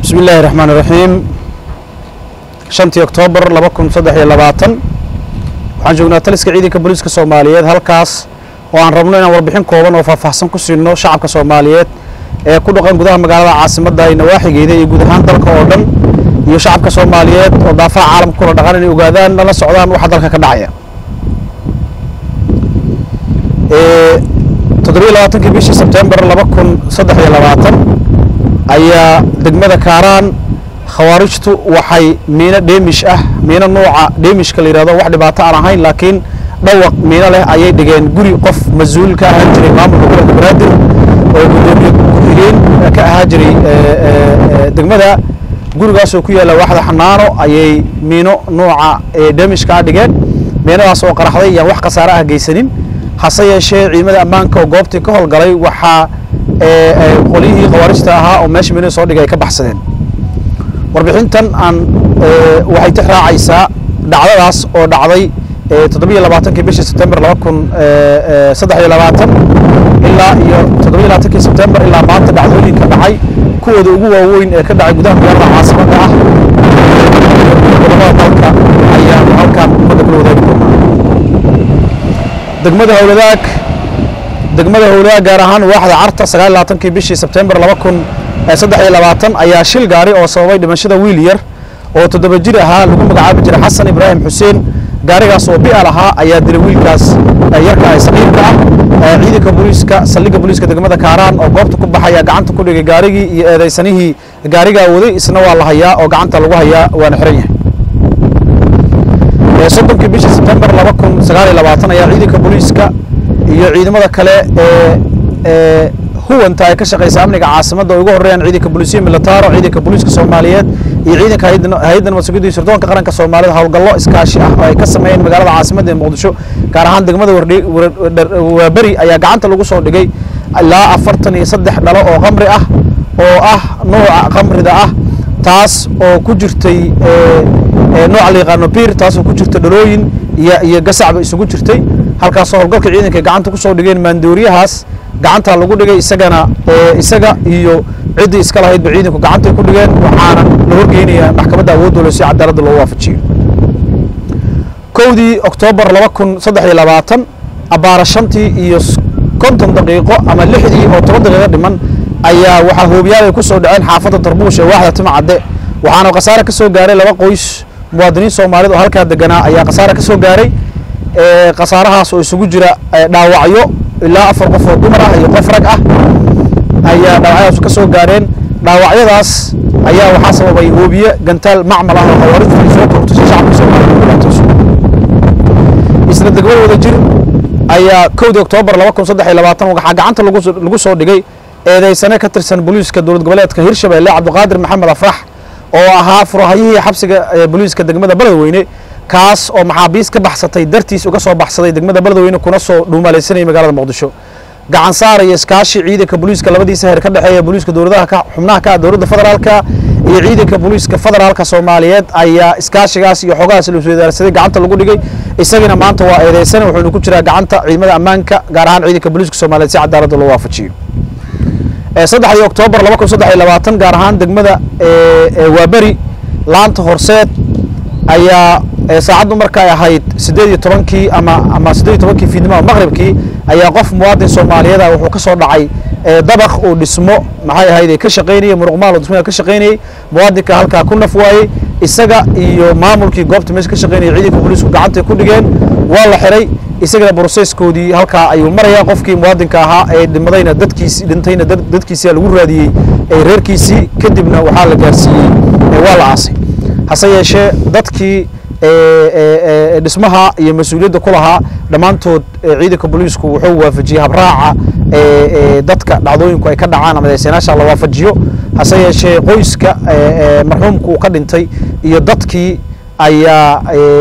bismi illaahi raxmaan iraxiim shantii oktoobar laba kun saddex iyo labaatan waxaan joognaa taliska ciidanka booliiska soomaaliyeed halkaas oo aan rabno inaan warbixin kooban oo faahfaahsan ku siino shacabka soomaaliyeed ee ku dhaqan gudaha magaalada caasimadda iyo nawaaxigeeda iyo guud ahaan dalka oo dhan iyo shacabka soomaaliyeed oo daafaha caalamka kula dhaqan inay ogaadaan lala socdaan waxa dalka ka dhacaya toddobiyo labaatankii bishii sebtembar laba kun saddex iyo labaatan ayaa degmada kaaraan khawaarijtu waxay miino dheemish ah miino nuuca dheemishka la yidhahdo wax dhibaato aan ahayn laakiin dhawaq miino leh ayay dhigeen guri qof mas-uul ka ahaan jiray maamulka gobolka banaadir oo gudoomiye ku-xigeen ka ahaa jiray degmada gurigaasoo ku yaalla waaxda xanaano ayay miino nuuca dheemishkaa dhigeen miinadaas oo qaraxday iyaan wax khasaare ah geysanin hase yeeshee ciidamada ammaanka oo goobtii ka howlgalay waxaa qolyihii khawaarijta ahaa oo meesha miinada soo dhigay ay ka baxsadeen warbixintan aan waxay tix raacaysaa dhacdadaas oo dhacday toddobiyo labaatankii bishii sebtembar laba kun saddex iyo labaatan ilaa iyo toddobiyo labaatankii sebtembar ilaa maanta dhacdooyinka dhacay kuwooda ugu waaweyn ee ka dhacay gudaha magaalada caasimadda ah gobolada dalka ayaanu halkaan ummadda kula wadaagi doonaa degmada howladaag degmada howladaag gaar ahaan waaxda carta sagaal labaatankii bishii sebtembar laba kun saddex iyo labaatan ayaa shil gaari oo sababay dhimashada wiil yar oo toddoba jir ahaa lagu magacaabi jiray xasan ibraahim xuseen gaarigaas oo bi'al ahaa ayaa dilay wiilkaas yarka ee saqiirka ah ciidanka booliiska saldhigga booliiska degmada kaaraan oo goobta ku baxaya gacanta ku dhigay gaarigii iyo eedaysanihii gaarigaa waday isna waa la hayaa oo gacanta lagu hayaa waana xiran yahay soddonkii bishii sebtembar laba kun sagaal iyo labaatan ayaa ciidanka booliiska iyo ciidamada kale ee huwanta ay ka shaqaysa amniga caasimadda oo ugu horreeyaan ciidanka booliisiya militaro ciidanka booliiska soomaaliyeed iyo ciidanka hay-adda nabad sugidda iyo sirdoonka qaranka soomaalida howlgallo iskaashi ah oo ay ka sameeyeen magaalada caasimadda ee muqdisho gaar ahaan degmada waaberi ayaa gacanta lagu soo dhigay ilaa afartan iyo saddex dhalo oo khamri ah oo ah nooca khamrida ah taas oo ku jirtay nooca la yaqaano biir taas oo ku jirta dhalooyin iyo iyo gasacba isugu jirtay halkaasoo howlgalka ciidanka gacanta ku soo dhigeen maandooriyahaas gacanta lagu dhigay isagana isaga iyo ciddii iska lahaydba ciidanku gacantay ku dhigeen waxaana la horgeynayaa maxkamadda awoodoola si cadaaladda loo waafajiyo kowdii oktoobar laba kun saddex iyo labaatan abbaara shantii iyo konton daqiiqo ama lixdii oo toban daqiiqo dhiman ayaa waxaa hoobiyaal ay ku soo dhaceen xaafadda darbuush ee waaxda timacadde waxaana khasaare ka soo gaaray laba qoys muwaadiniin soomaaliyed oo halkaa deganaa ayaa khasaare ka soo gaaray khasaarahaas oo isugu jira dhaawacyo ilaa afar qof oo dumar ah iyo qof rag ah ayaa dhaawacyadaas ka soo gaareen dhaawacyadaas ayaa waxaa sababay hoobiye gantaal macmal ah oo khawaarijtu ay soo kortusay shacabka soomaaliya dhibaatayso isla degmada wada jir ayaa kowdii oktoobar laba kun saddex iyo labaatan waxaa gacanta lagu soo dhigay eedeysane ka tirsan booliiska dowlad goboleedka hirshabelle cabdiqaadir maxamed afrax oo ahaa furahayihii xabsiga booliiska degmada beledweyne kaas oo maxaabiis ka baxsatay dartiis uga soo baxsaday degmada beledweyne kuna soo dhuumalaysanayay magaalada muqdisho gacan saar iyo iskaashi ciidanka booliiska labadiisa heer ka dhexeeya booliiska dowladaha xubnaha ka ah dowladda federaalka iyo ciidanka booliiska federaalka soomaaliyeed ayaa iskaashigaas iyo xogahaas la isweydaarsaday gacanta lagu dhigay isagana maanta waa eedeysana wuxuuna ku jiraa gacanta ciidamada ammaanka gaar ahaan ciidanka booliiska soomaaliyeed si cadaaladda loo waafajiyo saddexdii oktoobar laba kun saddex iyo labaatan gaar ahaan degmada waaberi laanta horseed ayaa saacaddu markay ahayd siddeed iyo tobankii ama ama siddeed iyo tobankii fiidnimo ama maqribkii ayaa qof muwaadin soomaaliyeed ah wuxuu ka soo dhacay dabaq uu dhismo maxay ahayd ka shaqaynayay muruqmaal oo dhismada ka shaqaynayay muwaadinka halkaa ku naf waayey isaga iyo maamulkii goobta meesha ka shaqaynayay ciidanka booliisku gacantay ku dhigeen waa la xiray isagana broseskoodii halkaa ayuu marayaa qofkii muwaadinka ahaa ee dhimadayna dadkiisi dhintayna dadkiisia lagu raadiyey reerkiisii kadibna waxaa la gaarsiiyey waa la aasay hase yeeshee dadkii dhismaha iyo mas-uuliyadda ku lahaa dhammaantood ciidanka booliisku wuxuu waafajiyey habraaca dadka dhacdooyinku ay ka dhacaan ama eesenaasha la waafajiyo hase yeeshee qoyska marxuumka uu ka dhintay iyo dadkii ayaa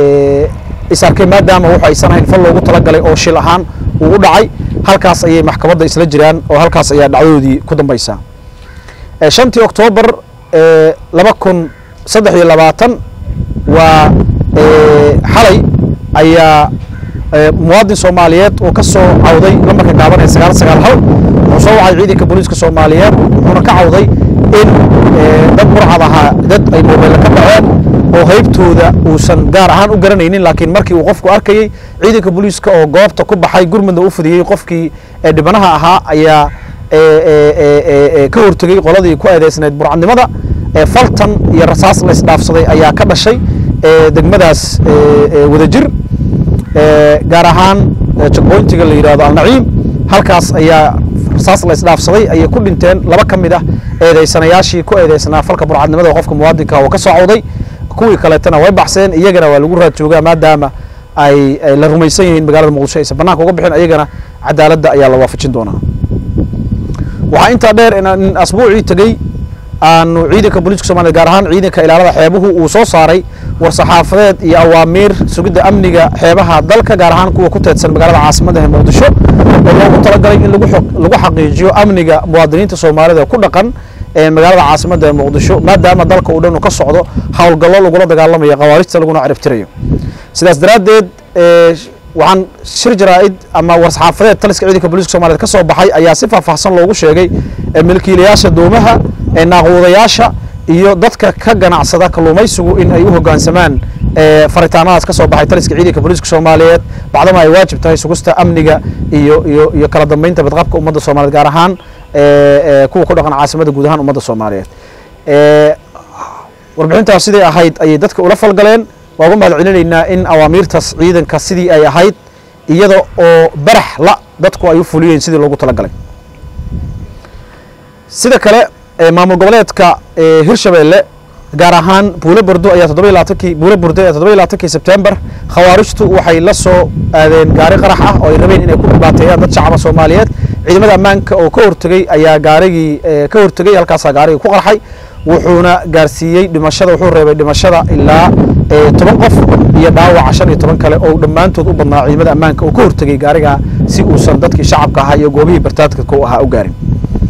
is arkay maadaama wuxu aysan hayn fal loogu talagalay oo shil ahaan uu u dhacay halkaas ayay maxkamadda isla jiraan oo halkaas ayaa dhacdadoodii ku dambaysaa shantii oktoobar laba kun saddex iyo labaatan waa xalay ayaa muwaadin soomaaliyeed oo ka soo cawday lambarka gaaban ee sagaal sagaal hal wuxuu soo wacay ciidanka booliiska soomaaliyeed wuxuuna ka cawday in dad burcad ahaa dad ay moobeelle ka dhaceen oo haybtooda uusan gaar ahaan u garanaynin laakiin markii uu qofku arkayey ciidanka booliiska oo goobta ku baxay gurmudna u fidiyey qofkii dhibanaha ahaa ayaa ka hortegey qoladii ku eedeysnayd burcadnimada faltan iyo rasaas la isdhaafsaday ayaa ka dhashay degmadaas wadajir gaar ahaan jagboyntiga la yidhahdo alnaciim halkaas ayaa rasaas la isdhaafsaday ayay ku dhinteen laba ka mid ah eedeysanayaashii ku eedeysnaa falka burcadnimada qofka muwaadinka oo ka soo cawday kuwii kaleetana way baxseen iyagana waa lagu raad joogaa maadaama ay la rumaysan yihiin magaalada muqdisho aysan banaanka uga bixin iyagana cadaaladda ayaa la waafajin doonaa waxaa intaa dheer in asbuucii tegey aanu ciidanka booliiska somalia gaar ahaan ciidanka ilaalada xeebuhu uu soo saaray war-saxaafadeed iyo awaamiir sugidda amniga xeebaha dalka gaar ahaan kuwa ku teedsan magaalada caasimadda ee muqdisho oo loogu talagalay in lagu xaqiijiyo amniga muwaadiniinta soomaalida ku dhaqan ee magaalada caasimadda ee muqdisho maadaama dalka uu dhan uu ka socdo howlgallo lagula dagaalamayo khawaarijta laguna ciribtirayo sidaas daraaddeed waxaan shir jaraa'id ama war-saxaafadeed taliska ciidanka booliiska somaliyed ka soo baxay ayaa si faahfaahsan loogu sheegay milkiilayaasha doomaha naaquudayaasha iyo dadka ka ganacsada kalluumaysigu in ay u hoggaansamaan faritaanadaas ka soo baxay taliska ciidanka booliiska soomaaliyeed bacdama ay waajib tahay sugista amniga iyo iyo iyo kala dambeynta badqabka ummadda soomaliyeed gaar ahaan kuwa ku dhaqan caasimadda guud ahaan ummadda soomaaliyeed warbixintaas siday ahayd ayay dadka ula falgaleen waa uga mahad celinaynaa in awaamiirtaas ciidanka sidii ay ahayd iyada oo barax la dadku ay u fuliyeen sidii loogu talagalay sida kale maamul goboleedka hirshabeelle gaar ahaan buule burdo ayaa toddoba labaatankii buule burde ayaa toddoba labaatankii sebtembar khawaarijtu waxay la soo aadeen gaari qarax ah oo ay rabeen inay ku dhibaateeyaan dad shacaba soomaaliyeed ciidamada ammaanka oo ka hortegey ayaa gaarigii ka hortegey halkaasaa gaarigii ku qarxay wuxuuna gaarsiiyey dhimashada wuxuu reebay dhimashada ilaa toban qof iyo dhaawaca shan iyo toban kale oo dhammaantood u badnaa ciidamada ammaanka oo ka hortegey gaarigaa si uusan dadkii shacabka ahaa iyo goobihii bartaadka ku ahaa u gaarin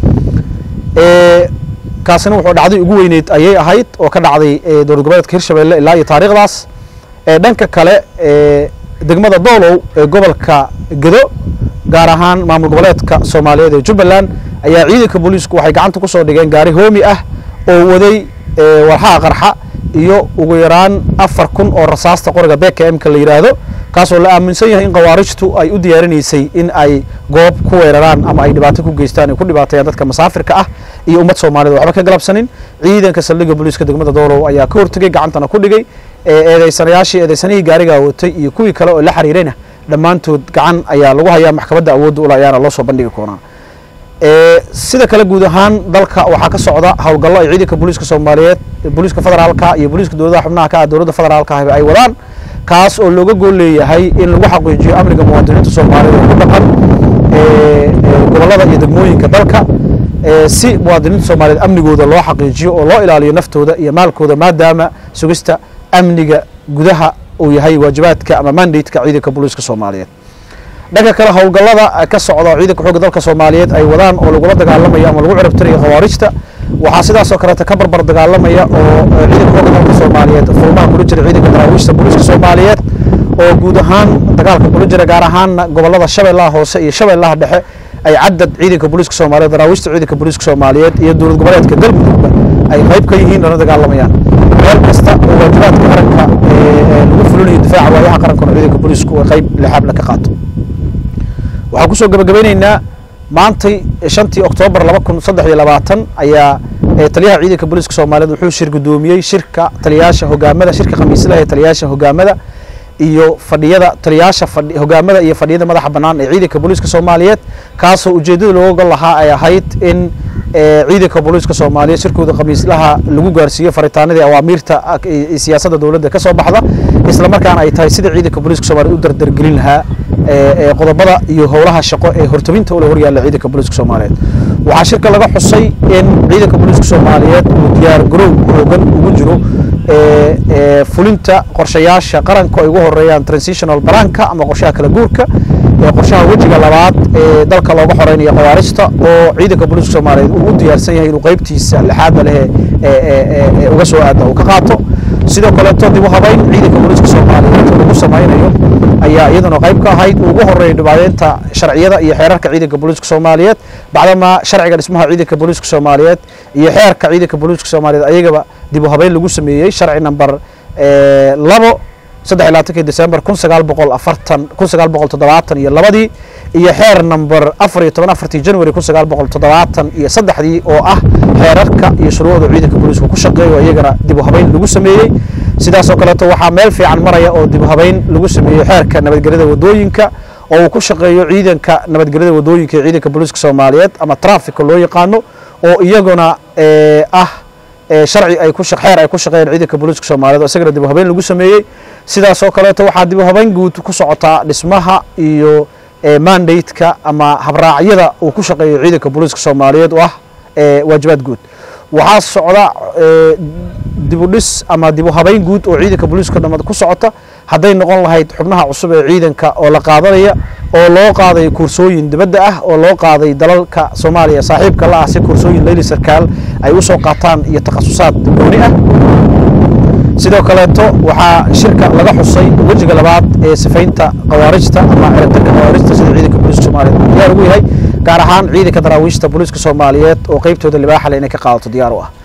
kaasina wuxuu dhacday ugu weyneyd ayay ahayd oo ka dhacday dowlad goboleedka hirshabelle ilaa iyo taariikhdaas dhanka kale degmada doolow ee gobolka gedo gaar ahaan maamul goboleedka soomaaliyeed ee jubbaland ayaa ciidanka booliisku waxay gacanta ku soo dhigeen gaari hoomi ah oo waday walxaha qarxa iyo ugu yaraan afar kun oo rasaasta qoriga bkmka la yidhaahdo kaasoo la aaminsan yahay in khawaarijtu ay u diyaarinaysay in ay goob ku weeraraan ama ay dhibaato ku geystaan ay ku dhibaateeyaan dadka masaafirka ah iyo ummad soomaaliyed waxba ka galabsanin ciidanka saldhigga booliiska degmada doolow ayaa ka hortegey gacantana ku dhigay eedeysanayaashii eedeysanihii gaarigaa watay iyo kuwii kale oo la xiriirayna dhammaantood gacan ayaa lagu hayaa maxkamadda awoodda ula ayaana loo soo bandhigi koonaa sida kale guud ahaan dalka waxaa ka socda howlgallo ay ciidanka booliiska soomaaliyeed booliiska federaalka iyo booliiska dowladaha xubnaha ka ah dowladda federaalka ah ay wadaan kaas oo looga gool leeyahay in lagu xaqiijiyo amniga muwaadiniinta soomaaliyed oo ku dhaqan gobollada iyo degmooyinka dalka si muwaadiniinta soomaaliyeed amnigooda loo xaqiijiyo oo loo ilaaliyo naftooda iyo maalkooda maadaama sugista amniga gudaha uu yahay waajibaadka ama mandateka ciidanka booliiska soomaaliyeed dhanka kale howlgallada ka socda ciidanka xoogga dalka soomaaliyeed ay wadaan oo lagula dagaalamayo ama lagu ciribtirayo khawaarijta waxaa sidaasoo kaleeta ka barbar dagaalamaya oo ciidanka xoogga dalka soomaaliyeed furmaha kula jira ciidanka daraawiishta booliiska soomaaliyeed oo guud ahaan dagaalka kula jira gaar ahaanna gobollada shabeellaha hoose iyo shabeellaha dhexe ay cadad ciidanka booliiska soomaaliyeed daraawiishta ciidanka booliiska soomaaliyeed iyo dowlad goboleedka galmudugba ay qayb ka yihiin lana dagaalamayaan meel kasta oo waajibaadka qaranka lagu fulinayo difaaca waayaha qarankana ciidanka booliisku ay qayb lixaabla ka qaato waxaan kusoo gabagabeyneynaa maantay shantii oktoobar laba kun saddex iyo labaatan ayaa taliyaha ciidanka booliiska soomaaliyeed wuxuu shir gudoomiyey shirka taliyaasha hogaamada shirka khamiislaha ee taliyaasha hogaamada iyo fadhiyada taliyaasha hogaamada iyo fadhiyada madaxa bannaan ee ciidanka booliiska soomaaliyeed kaasoo ujeeddada looga gol lahaa ay ahayd in ciidanka booliiska soomaaliyeed shirkooda khamiislaha lagu gaarsiiyo faritaanadii awaamiirta siyaasadda dowladda ka soo baxda isla markaana ay tahay sida ciidanka booliiska soomaliyeed u dardargelin lahaa qodobada iyo howlaha shaqo ee hortabinta ula horyaalla ciidanka booliiska soomaaliyeed waxaa shirka laga xusay in ciidanka booliiska soomaaliyeed uu diyaar garow xoogan ugu jiro fulinta qorshayaasha qaranka ay ugu horeeyaan transitional baranka ama qorshaha kala guurka qorshaha wejiga labaad ee dalka looga xoreynayo khawaarijta oo ciidanka booliiska soomaaliyeed uu u diyaarsan yahay inuu qeybtiisa lixaadda leh uga soo aada uu ka qaato sidoo kaleeto dib u habayn ciidanka booliiska soomaaliyeed lagu samaynayo ayaa iyaduna qayb ka ahayd ugu horeeya dhibaadeynta sharciyada iyo xeerarka ciidanka booliiska soomaaliyeed bacdama sharciga dhismaha ciidanka booliiska soomaaliyeed iyo xeerka ciidanka booliiska soomaaliyeed ayagaba dib u habayn lagu sameeyey sharci number labo saddex iyo labaatankii december kun sagaal boqol afartan kun sagaal boqol toddobaatan iyo labadii iyo xeer number afar iyo toban afartii january kun sagaal boqol toddobaatan iyo saddexdii oo ah xeerarka iyo shuruucda ciidanka booliiska ku shaqeeyo iyagana dib u habayn lagu sameeyey sidaas oo kaleeto waxaa meel fiican maraya oo dib u habayn lagu sameeyey xeerka nabadgelyada wadooyinka oo uu ku shaqeeyo ciidanka nabadgelyada wadooyinka ee ciidanka booliiska soomaaliyeed ama trafficka loo yaqaano oo iyaguna ah sharci ay ku xeer ay ku shaqeeyeen ciidanka booliiska soomaaliyeed oo isagana dib u habayn lagu sameeyey sidaas oo kaleeto waxaa dib u habayn guud ku socotaa dhismaha iyo mandate-ka ama habraacyada uu ku shaqeeyo ciidanka booliiska soomaaliyeed oo ah waajibaad guud waxaa socda dib u dhis ama dib u habayn guud oo ciidanka booliiska dhamad ku socota hadday noqon lahayd xubnaha cusub ee ciidanka oo la qaadanaya oo loo qaaday kursooyin dibadda ah oo loo qaaday dalalka soomaaliya saaxiibka la ah si kursooyin leyli sarkaal ay u soo qaataan iyo takhasusaad gooni ah sidoo kaleeto waxaa shirka laga xusay wejiga labaad ee sifaynta khawaarijta ama ciribtirka khawaarijta sida ciidanka booliiska soomaaliyeed diyaar ugu yahay gaar ahaan ciidanka daraawiishta booliiska soomaaliyeed oo qeybtooda libaaxa le inay ka qaadato diyaar u ah